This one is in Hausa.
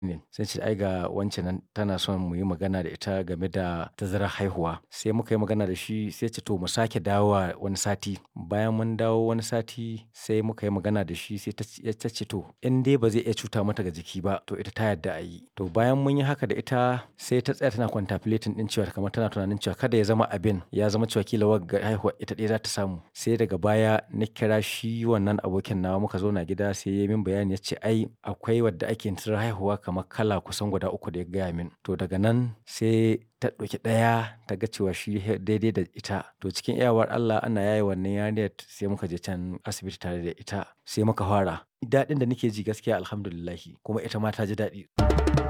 ne sai ce ai ga wance nan tana son mu yi magana da ita game da tazarar haihuwa sai muka yi magana da shi sai ce to mu sake dawowa wani sati bayan mun dawo wani sati sai muka yi magana da shi sai ta ce to in dai ba zai iya cuta mata ga jiki ba to ita ta yarda a yi to bayan mun yi haka da ita sai ta tsaya tana contemplating din cewa kamar tana tunanin cewa kada ya zama abin ya zama cewa kila wagga haihuwa ita ɗaya za ta samu sai daga baya na kira shi wannan abokin nawa muka zo na gida sai ya min bayani ya ce ai akwai wadda ake tazarar haihuwa kamar kala kusan guda uku da ya gaya min to daga nan sai ta ɗauki ɗaya ta ga cewa shi daidai da ita to cikin iyawar Allah ana yaye wannan yarinyar sai muka je can asibiti tare da ita sai muka fara daɗin da nake ji gaskiya alhamdulillahi kuma ita ma ta ji daɗi.